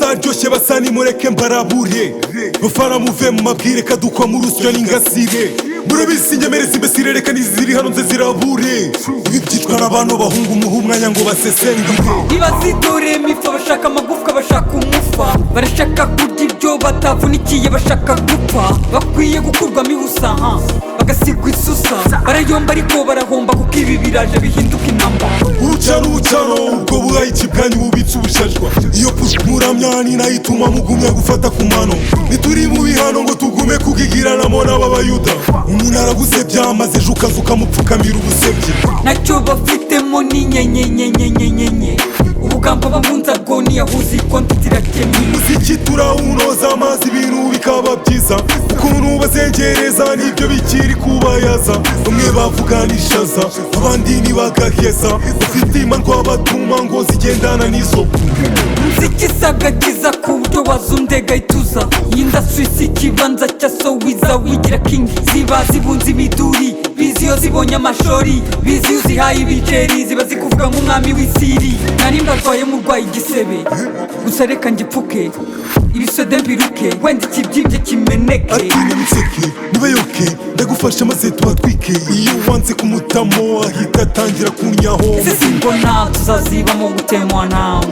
baryoshye basa nimureke mbarabure bafana muve mu mabwire kadukwa mu rusya n'ingasire murabizi inyemerezi imbesire reka niziri hano nze zirabure ibi byitwa n'abantu bahunga umuha umwanya ngo basesengire ntibazitoreye imifa bashaka amagufwa bashaka umufa barashaka kurya ibyo batavunikiye bashaka gupfa bakwiye gukurwamo ibusa ha bagasigwa isusa barayomba ariko barahomba kuko ibi biraje bihinduka intambara urucano urucano ubwo burayiki bwanyu bubitse ubusharwa iyo muramya ni nayo ituma mugumya gufata ku mano ntituri mu bihano ngo tugume kugigiranamo n'ababayuda umuntu aragusebya maze ejo ukaza ukamupfukamira ubusebye nacyo bafitemo ni nyenyenyenyenyenyenye ubugamba bamunza bwo niyahuza ikontiti irakemye umuziki turawunoza amazi ibintu bikaba byiza ukuntu bazengereza nibyo bikiri kubayaza bamwe bavuganishaza abandi ntibagaheza ufite imandwa batuma ngo zigendana n'izo zikisaga kiza ku buryo wazundega ituza yinda swisi ikibanza cya sowiza wigira kingi ziba zibunze imiduri bizi iyo zibonye amashori bizi iyo uzihaye ibiceri ziba zikuvuga nk'umwami w'isiri nari mbarwaye murwaye igisebe gusa reka ngipfuke ibisode mbiruke wenda ikibyimbye kimeneke ati nyamuseke ntibayoke ndagufasha maze tuhatwike iyo wanze kumutamo ahita atangira kunyaho ese simbona tuzazibamo gutemwa nawe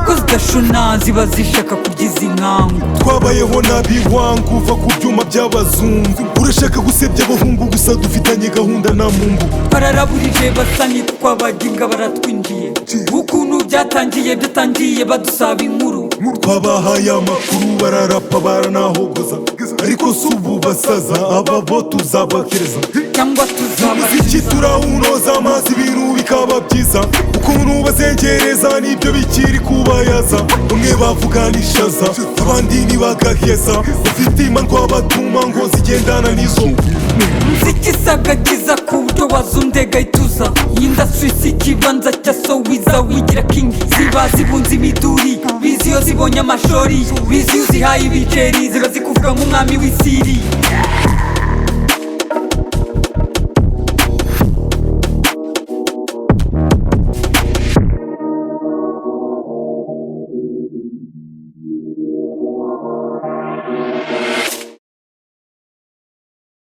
ko zidashuna ziba zishaka kurya izi nkangu twabayeho nabi wanga uva ku byuma by'abazungu urashaka gusebya abahungu gusa dufitanye gahunda na mumbu bararaburije basa ntitwabagibwa baratwinjiye ukuntu byatangiye byatangiye badusaba inkuru twabahaye amakuru bararapa baranahogoza ariko si ubu basaza aba bo tuzabakereza cyangwa tuzabakiza umuziki turawunoza amazi ibintu bikaba byiza ukuntu bazengereza nibyo bikiri kubayaza bamwe bavuganishaza abandi ntibagaheza ufite imandwa batuma ngo zigendana n'izo zikisaga kiza ku buryo wazundega ituza yinda swisi ikibanza cya sowiza wigira kingi ziba zibunze imiduri bizi iyo zibonye amashori bizi iyo uzihaye ibiceri ziba zikuvuga nk'umwami w'isiri